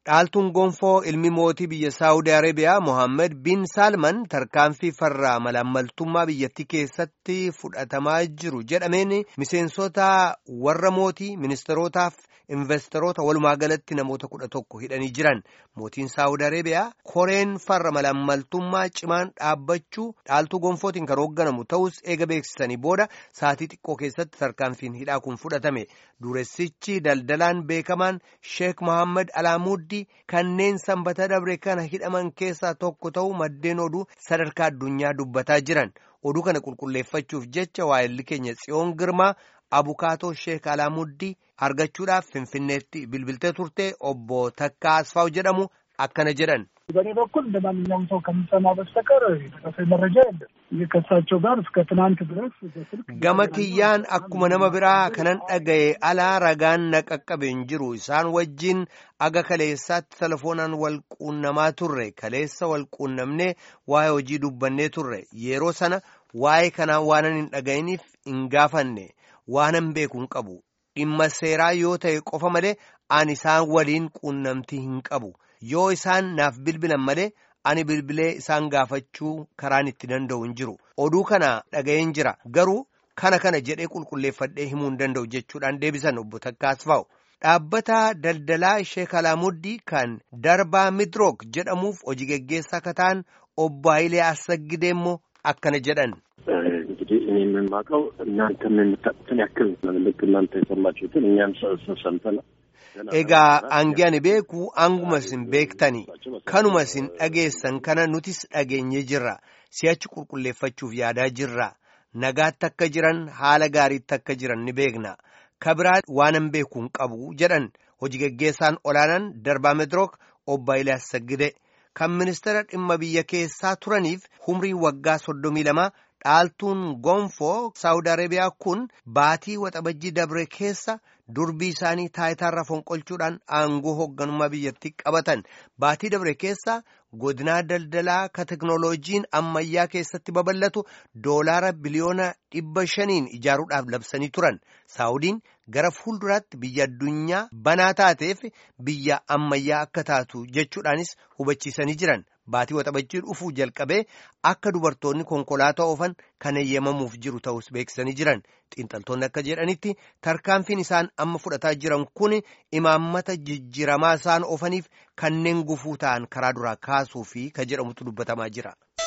Dhaaltuun gonfoo ilmi mootii biyya Saawudii Arabiyaa Mohaammed bin Salman tarkaanfii farraa malaammaltummaa biyyattii keessatti fudhatamaa jiru jedhameen miseensota warra mootii ministeerotaaf investoroota walumaa galatti namoota kudha tokko hidhanii jiran mootiin Saawudii Arabiyaa koreen farra malaammaltummaa cimaan dhaabbachuu dhaaltuu gonfootiin kan hoogganamu ta'us eega beeksisanii booda saatii xiqqoo keessatti tarkaanfiin hidhaa kun fudhatame dureessichi daldalaan beekamaan Sheek Mohaammed Alaamuddii kanneen sanbata dabre kana hidhaman keessaa tokko ta'uu maddeen oduu sadarkaa addunyaa dubbataa jiran oduu kana qulqulleeffachuuf jecha waa'elli keenya tsiyoon girmaa abukaatoo sheek alaamuddii argachuudhaaf finfinneetti bilbiltee turte obbo Takkaa Asfaaw jedhamu akkana jedhan. በእኔ በኩል እንደ ማንኛውም ሰው ከሚሰማ በስተቀር የደረሰኝ መረጃ የለም። ከእሳቸው ጋር እስከ ትናንት ድረስ በስልክ gama kiyyaan akkuma nama biraa kanan dhagaye alaa ragaan na qaqqabe hin jiru isaan wajjin aga kaleessaatti telefoonaan wal quunnamaa turre kaleessa wal quunnamnee waa'ee hojii dubbannee turre yeroo sana waa'ee kanaa waanan hin dhaga'iniif hin gaafanne waanan beeku hin qabu dhimma seeraa yoo ta'e qofa malee ani isaan waliin quunnamtii hin qabu. yoo isaan naaf bilbilan malee ani bilbilee isaan gaafachuu karaan itti danda'u hin jiru oduu kana dhaga'een jira garuu kana kana jedhee qulqulleeffadhee himuu hin danda'u jechuudhaan deebisan obbo Takkaas fa'u. Dhaabbata daldalaa Sheek Alaamuddii kan darbaa midrook jedhamuuf hojii geggeessaa akka ta'an obbo Hayilee Assagidee immoo akkana jedhan. እንግዲህ እኔ የምንማቀው እናንተም የምታውቁትን ያክል ልክ እናንተ የሰማችሁትን እኛም ሰምተናል። Egaa aangi ani beeku anguma isin beektani kanuma isin dhageessan kana nutis dhageenye jirra si'achi qulqulleeffachuuf yaadaa jirra nagaatti akka jiran haala gaariitti akka jiran ni beekna kabiraa waanan beeku hin qabu jedhan hojii geggeessaan olaanaan darbaa medrook obbo Hayilee Assagidee kan ministeera dhimma biyya keessaa turaniif umrii waggaa soddomii lama dhaaltuun gonfoo saawud arabiyaa kun baatii waxabajjii dabre keessa durbii isaanii taayitaarra fonqolchuudhaan aangoo hoogganummaa biyyattii qabatan baatii dabre keessa godinaa daldalaa ka teknooloojiin ammayyaa keessatti babal'atu doolaara biliyoona dhibba shaniin ijaaruudhaaf labsanii turan saawudiin gara fuulduraatti biyya addunyaa banaa taateef biyya ammayyaa akka taatu jechuudhaanis hubachiisanii jiran. Baatii waxabajjii dhufuu jalqabee akka dubartoonni konkolaataa oofan kan eeyyamamuuf jiru ta'us beeksisanii jiran xiinxaltoonni akka jedhanitti tarkaanfiin isaan amma fudhataa jiran kun imaammata jijjiiramaa isaan oofaniif kanneen gufuu ta'an karaa duraa kaasuu fi ka jedhamutu dubbatamaa jira.